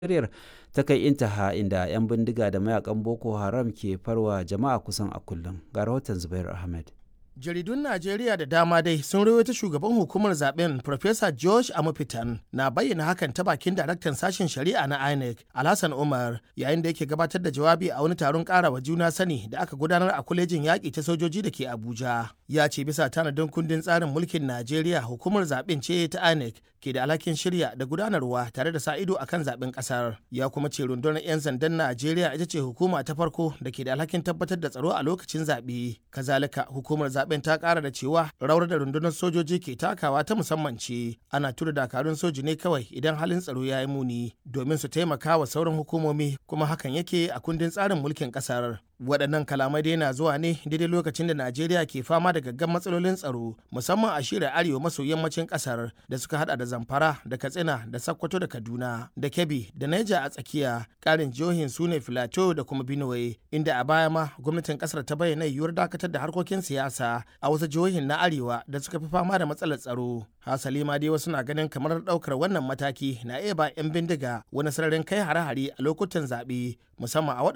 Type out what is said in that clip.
Najeriya ta kai intaha inda 'yan bindiga da mayakan Boko Haram ke farwa jama'a kusan a kullum. Ga rahoton Zubair Ahmed. jaridun najeriya da dama dai sun rawaita shugaban hukumar zaben Professor george amufitan na bayyana hakan ta bakin daraktan sashen shari'a na inec alhassan umar yayin da yake gabatar da jawabi a wani taron karawa juna sani da aka gudanar a kwalejin yaƙi ta sojoji da ke abuja ya ce bisa tanadin kundin tsarin mulkin najeriya hukumar zaben ce ta inec ke da alhakin shirya da gudanarwa tare da sa ido akan zaben kasar ya kuma ce rundunar 'yan sandan najeriya ita ce hukuma ta farko da ke da alhakin tabbatar da tsaro a lokacin zaɓe kazalika hukumar zaben ta kara da cewa rawar da rundunar sojoji ke takawa ta musamman ce ana tura dakarun soji ne kawai idan halin tsaro ya yi muni domin su taimaka wa sauran hukumomi kuma hakan yake a kundin tsarin mulkin kasar waɗannan kalamai dai na zuwa ne daidai lokacin da najeriya ke fama da gaggan matsalolin tsaro musamman a shirya arewa maso yammacin ƙasar da suka hada da zamfara da katsina da sakkwato da kaduna da kebbi da naija a tsakiya ƙarin jihohin su ne filato da kuma benue inda a baya ma gwamnatin ƙasar ta bayyana yiwuwar dakatar da harkokin siyasa a wasu jihohin na arewa da suka fi fama da matsalar tsaro hasali ma dai wasu na ganin kamar ɗaukar wannan mataki na iya ba 'yan bindiga wani sararin kai hare-hare a lokutan zaɓe musamman a